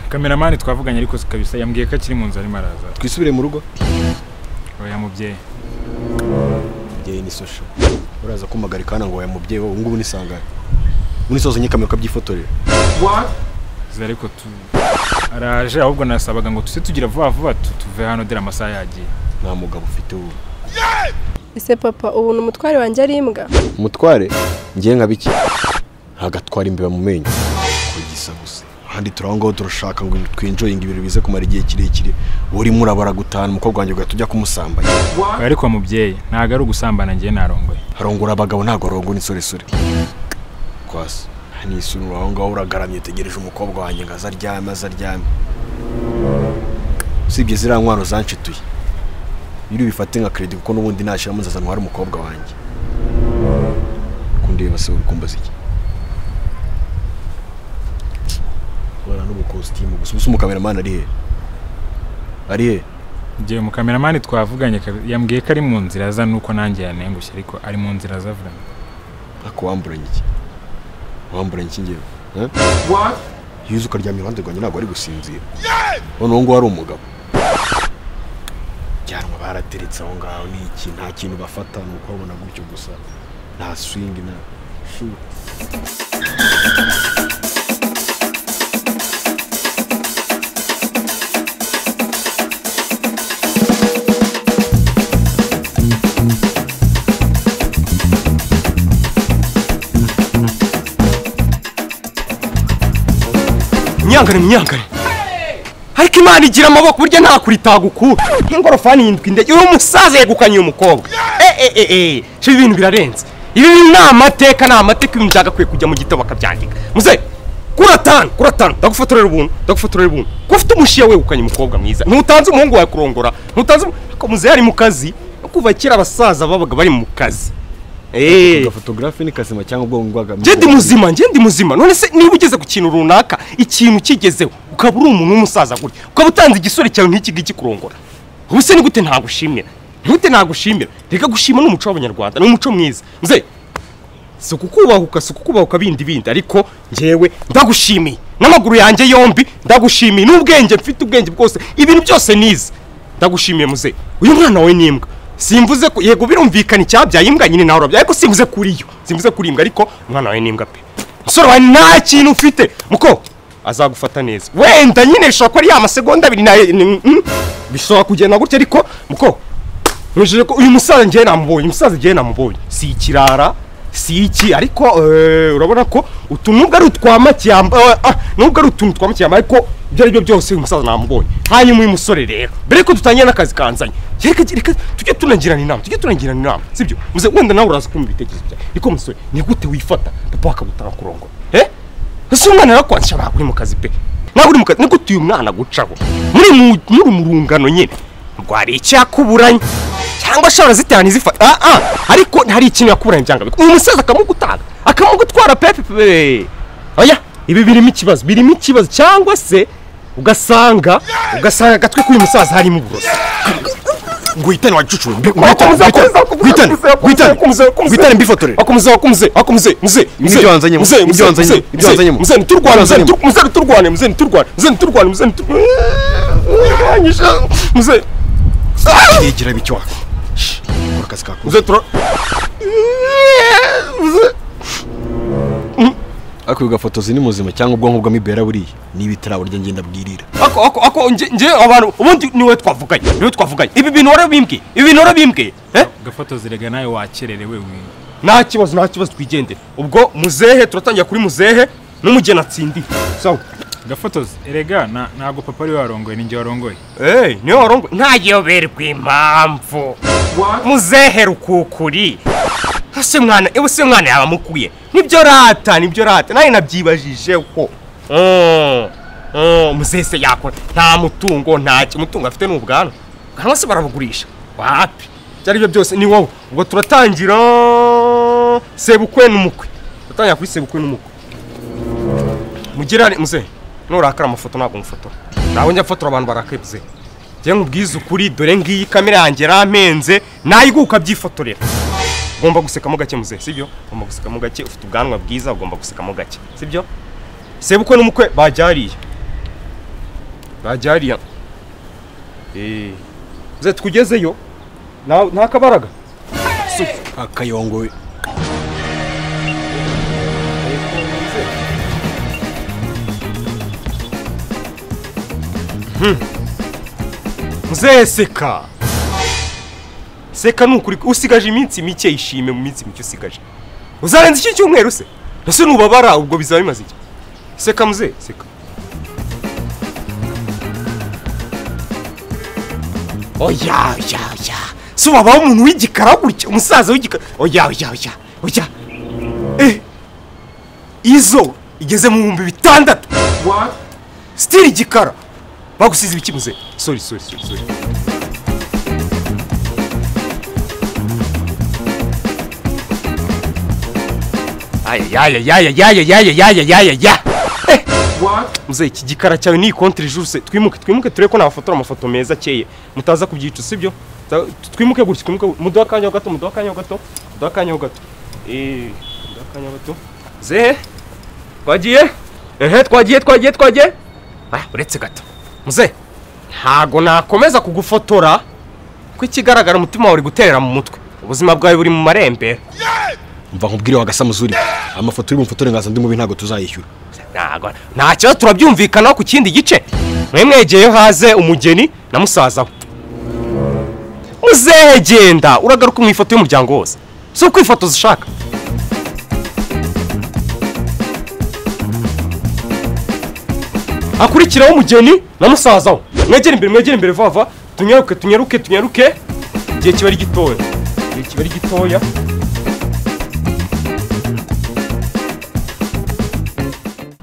kameramani twavuganye ariko kabisa yambwiye ko akiri mu nzu arimo araza twisubire mu rugo oya mubyeyi mubyeyi ni sosho uraza kumagara ikana ngo wayamubyeyi wowe ubungubu ni sangare unisoza nyikamera ukabyifotorera Ziza ariko tu araje ahubwo nasabaga ngo tuse tugira vuba vuba tu- tuve hano dore amasaha yagiye nta mugabo ufite ubu ese papa ubona umutware wanjye ari imbwa umutware ngiye nka biki ntabwo atwara imbeba mu menyo kugisa gusa ahandi turi aho ngaho turashaka ngo twinjoyinge ibintu bize kumara igihe kirekire urimo urabara gutahana umukobwa wanjye ugahita ujya kumusambanya Oya, ariko mubyeyi ntabwo ari ugusambana ngiye narongoye harongora abagabo ntabwo arongora insoresore kwasa ni isunura aho ngaho uragaramye utegereje umukobwa wanjye ngo aze aryame aze aryame usibye ziriya nkwano zanshituye iyo ubifate nka keredi kuko n'ubundi nashyiramo nzaza ntware umukobwa wanjye kundeba se uri kumbaza iki urana n'ubukositimu gusa ubusa umukameramani ari he ari he mubyeyi umukameramani twavuganye kabi- yambwiye ko ari mu nzira aza nuko nanjye yanengushye ariko ari mu nzira aza vuba ako wamburanye iki wamburanye iki ngewe eh? iyo uzi ukaryamye iruhande rwanjye ntabwo ari gusinzira none uwo nguwo ari umugabo byanwa barateretse aho ngaho ni iki nta kintu bafata ni ukubabona gutyo gusa nta swingi na shoot myangare myangare ariko imana igira amaboko burya ntakuritagukura nk'ingorofani yindwi ndege uriho umusaza yegukanye umukobwa eh eh eh eh ibintu birarenze ibi bintu ni amateka ni amateka ibintu byagakwiye kujya mu gitabo bakabyandika muze kura tanu kura tanu ndagufotorera ubuntu ndagufotorera ubuntu kuba ufite umushiya wegukanye umukobwa mwiza ntutanze umuhungu wawe kurongora ntutanze umu- ariko muze yari mu kazi no kuva kera abasaza babaga bari mu kazi eee fotogarafe ni kazima cyangwa ubwonko bwaga njye ndi muzima njye ndi muzima none se niba ugeze ku kintu runaka ikintu kigezeho ukaba uri umuntu w'umusaza gutya ukaba utanze igisore cyawe nk'iki ngiki kurongora ubu se ni gute ntagushimira Ni gute ntagushimira reka gushima ni umuco w'abanyarwanda ni umuco mwiza muze si ukukubahuka si ukukubahuka bindi bindi ariko njyewe ndagushimiye n'amaguru yanjye yombi ndagushimiye n'ubwenge mfite ubwenge bwose ibintu byose nize ndagushimiye muze uyu mwana we ni imbwa simvuze ko yego birumvikana icyabyaye imbwa nyine nawe urabyaye ariko simvuze kuri yo simvuze kuri imbwa ariko umwana wawe ni imbwa pe musore wawe nta kintu ufite muko azagufata neza wenda nyine bishobora kuba ari ya masegonda abiri nayo ni- mm, bishobora kugenda gutya ariko muko Nujije ko uyu musaza ngiye namubonye umusaza ngiye namubonye si ikirara si iki ariko eh, urabona ko utu nubwo ari utwamakiyamba nubwo ari utuntu twamakiyamba ariko ibyo ari byo byose uyu musaza namubonye hanyuma uyu musore rero mbere yuko dutangira n'akazi kanzanye njye reka reka tujye tunagirana inama tujye tunagirana inama sibyo muze wenda nawe uraza kumva ibitekerezo byawe ariko musore ni gute wifata papa bakagutanga kurongora eh ese umwana yarakwanisha ntabwo uri mu kazi pe ntabwo uri mu kazi niko uyu mwana gucaho muri mu- muri mu rungano nyine ubwo hari icyo yakuburanye cyangwa ashobora zitera ntizifate ah ah ariko hari ikintu yakuburanye byanga bikora uyu musaza akamugutanga akamugutwara pepe pe oya ibi birimo ikibazo birimo ikibazo cyangwa se ugasanga ugasanga agatwi k'uyu musaza harimo uburozi ngwitane wacucuwe Wakomeza, wakomeza, wakomeza, ngwitane wakomeza, wakomeza, wakomeza, wakomeza. ngwitane mbifotorere wakomeze wakomeze wakomeze muze Nibyo wanzanyemo, nibyo wanzanyemo, nibyo wanzanyemo. muze niturwane muze Wanzanyemo. nitur- muze niturwane muze niturwane muze niturwane muze niturwane muze yegera bicyo wako Shh, kora akazi kawe muze tura ariko ugafotoza ni muzima cyangwa ubwonko bw'amibera buriya niba itaraburya ngenda bwirira ako ako ako nje nje abantu ubundi niwe twavuganye niwe twavuganye ibi bintu warabimbwiye ibi bintu warabimbwiye eh gafotozi rega nawe wakererewe we nta kibazo nta kibazo twigendere ubwo muzehe turatangira kuri muzehe n'umugeni atsindiye sawa gafotozi erega na- ntabwo papa ari warongoye ninjye warongoye Hey, niyo warongo ntayoberwe impamvu muzehe rukukuri ese mwana ewe se mwana yaba amukuye nibyo rata nibyo rata nanjye nabyibajijeho Mm, mm, muzehe se yakora nta mutungo nta ki- umutungo afite ni ubwanwa ubwanwa se barabugurisha wapi ibyo ari byo byose ni wowe ubwo turatangira sebukwe n'umukwe turatangira kuri sebukwe n'umukwe mugirane muzehe nurakara amafoto ntabwo mufotora nawe njya mfotora abantu barakebye njye nkubwize ukuri dore ngiyi kamera yanjye yarampenze nayiguka byifotorera ugomba gusekamo gake muzehe sibyo ugomba gusekamo gake ufite ubwanwa bwiza ugomba gusekamo gake sibyo sebukwe n'umukwe bajya hariya bajya hariya ze tukugezeyo nta nta kabaraga akayongowe muzehe seka seka ni ukuri usigaje iminsi mike ishime mu minsi mike usigaje uzarenza iki cyumweru se ese nubabara ubwo bizaba bimaze iki seka muzehe seka oya oya oya si wabaho umuntu w'igikara gutya umusaza w'igikara oya oya oya oya eh izo igeze mu bihumbi bitandatu sitiri igikara bagusize ibiki muzehe sorry sorry sorry sorry ayayayayayayayayayayaya muzehe iki gikara cyawe ni ikontire ijuru se twimuke twimuke turebe ko nabafotora amafoto meza akeye mutaza kubyica sibyo Ta- twimuke gutya twimuke gutya. muduhe akanya ho gato muduhe akanya ho gato muduhe akanya ho gato Eh, muduhe akanya ho gato zehe twagiye ehe twagiye twagiye twagiye Ah, uretse gato muzehe ntago nakomeza kugufotora ko ikigaragara umutima wawe uri guterera mu mutwe ubuzima bwawe buri mu marembera mva nkubwire wa gasamuzuri amafoto uri bumfotore ngaza ndi mubi ntabwo tuzayishyura ntago ntacyo turabyumvikanaho ku kindi gice mwe mwegeyeyo haze umugeni na musaza we muzehe genda uragaruka mu ifoto y'umuryango wose si ukwifotoza ushaka akurikiraho umugeni na musaza we mwegere imbere mwegere imbere vuba vuba tunyaruke tunyaruke tunyaruke igihe kiba ari gitoya igihe kiba ari gitoya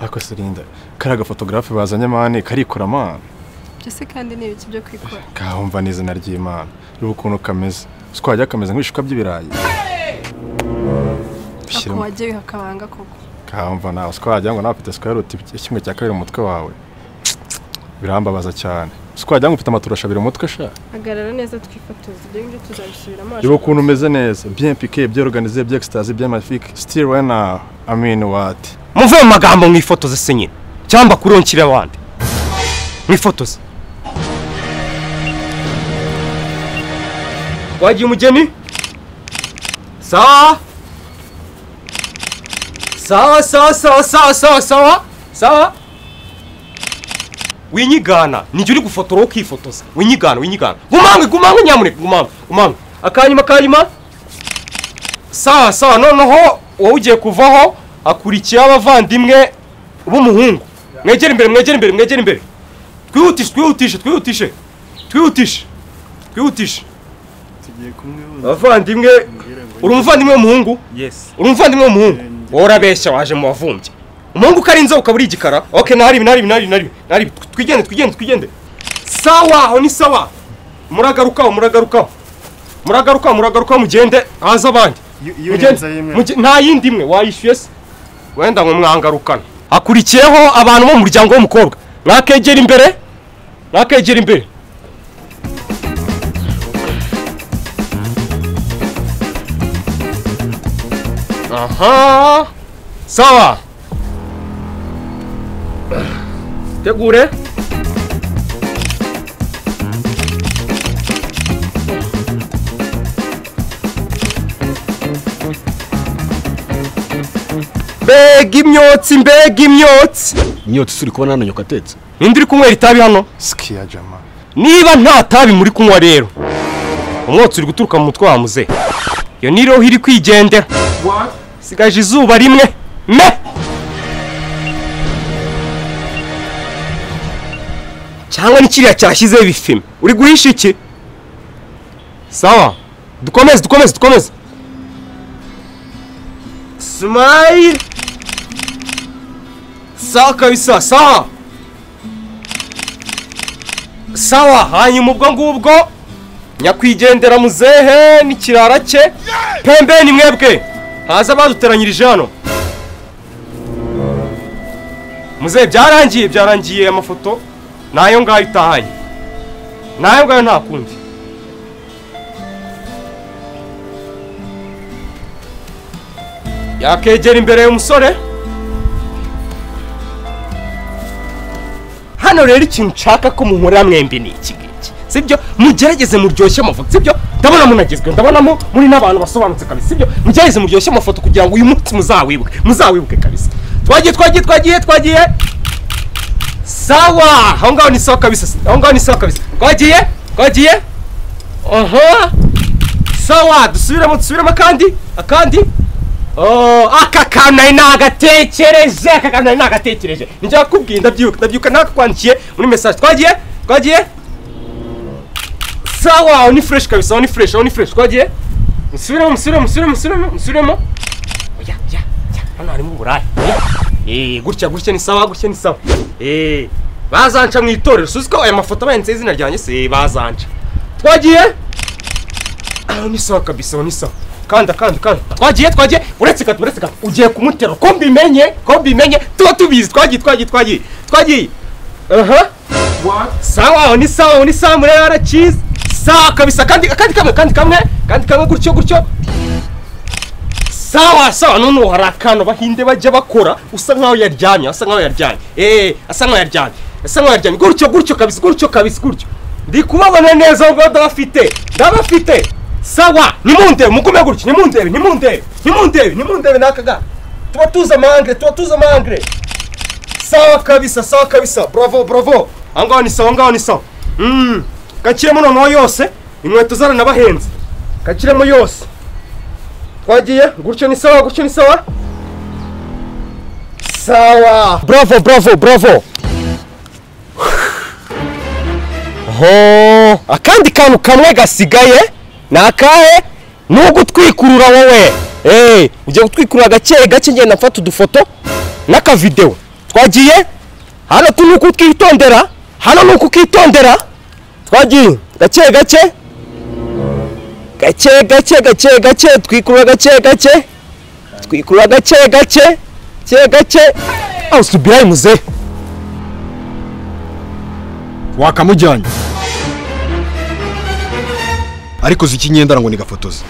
Ako sirinda kariya gafotogarafe bazanye mani karikora amana ibyo se kandi ni ibiki byo kwikora kahumva n'izina ry'imana reba ukuntu kameze si twajya kameze nk'ibishishwa by'ibirayi ako Bishyiramo- wagiye hakabanga koko kahumva nawe si twajya ngo nawe ufite sikaruti kimwe cya kabiri mu mutwe wawe birambabaza cyane si twajya ngo ufite amaturasha abiri mu mutwe sha hagarara neza twifotoza ibyo ngibyo tuzabisubiramo reba ukuntu umeze neza bien piqué bien organisé bien extase bien magnifique still right now i mean what muve mu magambo mwifotoze se nyine cyangwa kuronkire abandi mwifotoze wagiye umugeni sawa sawa sawa sawa sawa sawa sawa sawa winyigana nijya uri gufotora ukifotoza winyigana winyigana gumange gumange nyamuneka gumange gumange akanyuma akanyuma sawa sawa noneho wowe ugiye kuvaho akurikiye abavandimwe b'umuhungu mwegere imbere mwegere imbere mwegere imbere twihutishe twihutishe twihutishe twihutishe twihutishe abavandimwe uri umuvandimwe w'umuhungu Yes. uri umuvandimwe w'umuhungu wowe urabeshya waje mu bavumbyi umuhungu uko ari inzobe ukaba uri igikara ok naribi naribi naribi naribi naribi twigende twigende twigende sawa aho ni sawa muragarukaho muragarukaho muragarukaho muragarukaho mugende haza abandi Mugende, muge- nta yindi imwe wayishyuye se wenda ngo mwangarukane hakurikiyeho abantu bo mu muryango w'umukobwa mwakegera imbere mwakegera imbere aha sawa tegure mbega imyotsi mbega imyotsi imyotsi turi kubona hano nyoka atetse ninde uri kunywera itabi hano skia jama niba nta tabi muri kunywa rero umwotsi uri guturuka mu mutwe wa muzehe iyo ni roho iri kwigendera sigaje izuba rimwe me cyangwa ni kiriya cyashyizeho ibifime uri guhisha iki sawa dukomeze dukomeze dukomeze simayiri sawa kabisa sawa sawa hanyuma ubwo ngubwo nyakwigendera muzehe n'ikirara cye pembeni mwebwe haza abaduteranyirije hano muzehe byarangiye byarangiye amafoto nayo ngayo utahanye nayo ngayo nta kundi yakegera imbere y'umusore hano rero ikintu nshaka ko muhurira mwembi ni iki ngiki sibyo mugerageze muryoshye amafoto sibyo ndabona munagezwe ndabonamo muri n'abantu basobanutse kabisa sibyo mugerageze muryoshye amafoto kugira ngo uyu munsi muzawibuke muzawibuke kabisa twagiye twagiye twagiye twagiye sawa aho ngaho ni sawa kabisa aho ngaho ni sawa kabisa twagiye twagiye aha sawa dusubiremo dusubiremo akandi akandi Oh, aka kantu nari nagatekereje aka kantu nari nagatekereje njya kubwira ndabyuka ndabyuka nakakwandikiye muri message twagiye twagiye sawa aho ni fresh kabisa aho ni fresh aho ni fresh twagiye musubiremo musubiremo musubiremo musubiremo musubiremo oya ya ya hano harimo uburaya eh gutya gutya ni sawa gutya ni sawa eh bazanca mu itorero suzi ko aya mafoto bayanditseho izina ryanjye se bazanca twagiye aho ni sawa kabisa aho ni sawa kanda kanda kanda twagiye twagiye uretse gato uretse gato ugiye kumutera ko mbimenye ko mbimenye tuba tubizi twagiye twagiye twagiye twagiye aha sawa aho ni sawa aho ni sawa muri arakizi sawa kabisa kandi akandi kamwe kandi kamwe kandi kamwe gutyo gutyo sawa sawa none hari akantu bahinde bajya bakora usa nkaho yaryamye asa nkaho yaryamye eh asa nkaho yaryamye asa nkaho yaryamye gutyo gutyo kabisa gutyo kabisa gutyo ndi kubabona neza ahubwo ndabafite ndabafite sawa nimundebe mugume gutya nimundebe nimundebe nimundebe nimundebe nakaga tuba tuzi amangre tuba tuzi amangre sawa kabisa sawa kabisa bravo bravo aho ngaho ni sawa aho ngaho ni sawa Mm, gakiremo noneho yose inkweto zaranabahenze gakiremo yose twagiye gutyo ni sawa gutyo ni sawa sawa bravo bravo bravo ho akandi kantu kamwe gasigaye ni akahe ni ugutwikurura wowe eee ugiye gutwikurura gake gake ngenda mfata udufoto n'akavidewo twagiye hano tu ni uko utwitondera hano ni uko ukitondera twagiye gake gake gake gake gake gake twikurura gake gake twikurura gake gake gake gake aho subirayi muzehe wakamujyanye ariko zikinyendara ngo ni gafotozi